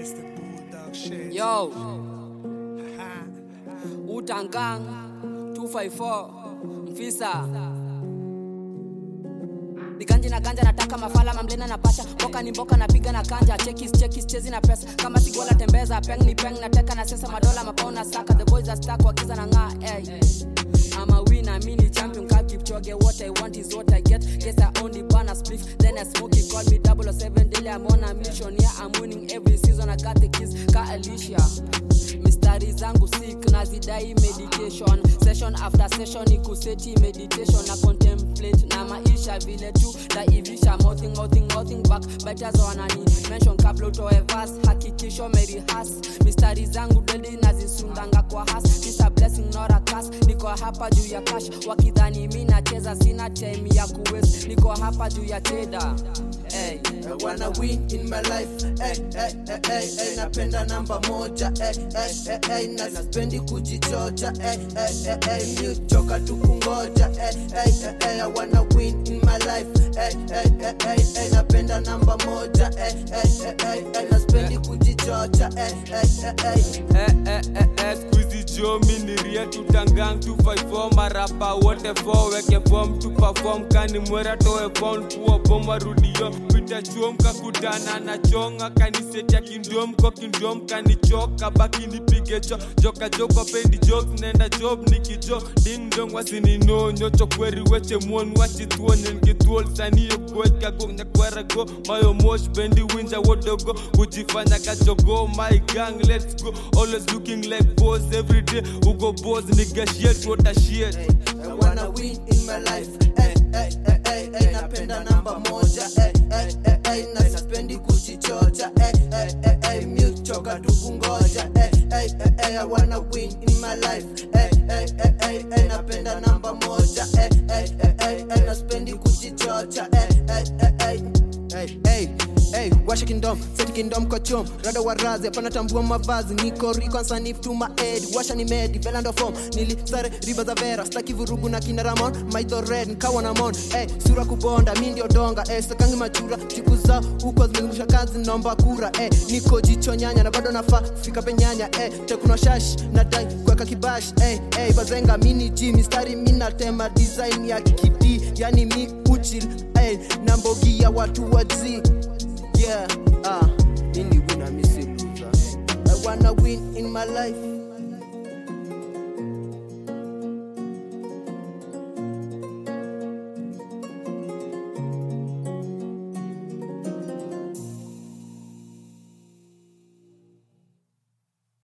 Mr. Bulldog shit. Yo, Ha. Utangang 254 Mfisa Niganji na ganja nataka mafala mamlena na pasha Mboka ni mboka napiga na kanja Chekis chekis chezi na pesa Kama sigola tembeza peng ni peng Nateka na sesa madola mapao na saka The boys are stuck wakiza na ng'aa hey. I'm a winner, mini champion, can't keep choge. What I want is what I get. Guess I only burn a spliff, then I smoke it. Call me 007 daily, I'm on a mission. Yeah, I'm winning every season. I got the keys, ka Alicia. mistari zangu sik nazidai meditation session after session ikuseti meditation na contemplate na maisha vile tu naivisha mouthing mouthing mouthing back biters wanani mention kabla utoe vas hakikisho merihas mistari zangu dedi nazisundanga kwa has This a blessing not a curse niko hapa juu ya cash wakidhani mi nacheza sina time ya kuwes niko hapa juu ya cheda hey. I wanna win in my life hey, hey, hey, hey, hey, napenda namba moja hey, hey, hey, hey, na sipendi kujichocha hey, hey, hey, hey, mi uchoka tu kungoja hey, hey, hey, hey, I wanna win in my life hey, hey, hey, hey, hey, napenda namba moja hey, hey, hey, hey, hey, na sipendi kujichocha hey, hey, hey, hey. Eh, eh, eh, eh, squeezy jo miniria tutangang 254 marapa wote fo weke form tu perform kani mwera toe phone kuwa bom warudio pita chuom kakutana na chonga kanisetia kindom ko kindom kanichoka baki nipige cho joka joko pendi jokes nenda job nikijo ding dong wasininonyo chokweri weche muon wachithuonen githuol saniyo gweka gongnya kwera go mayo mosh bendi winja wodogo kujifanya kajogo my gang let's go always looking like boss every day ugo boss nigga shit what a shit I wanna win in my life. Hey, hey, hey, hey, hey, napenda namba moja. Hey, hey, hey, hey, na sipendi kujichocha. Hey, hey, hey, hey, mi uchoka tu kungoja. Hey, hey, hey, hey, I wanna win in my life. Hey, hey, hey, hey, hey, napenda namba moja. Hey, hey, hey, hey, hey, na sipendi kujichocha. Hey, hey, hey, hey. hey, hey, hey, washa kingdom seti kingdom kwa chom rada wa razi hapana tambua mavazi niko riko sanif tu maedi washa ni medi velando form nilisare riba za vera staki vurugu na kina ramon maitho red nkawa na mon hey, sura kubonda mi ndio donga hey, sakangi machura siku za huko zimezungusha kazi naomba kura hey, niko jicho nyanya na bado nafaa fika penyanya hey, tekuno shash nadai kuweka kibash hey, hey, bazenga mini g mistari minatema design ya kidi yani mi uchil hey, na mbogi ya watu wazi yeah, ah, mini wina misi loser. I wanna win in my life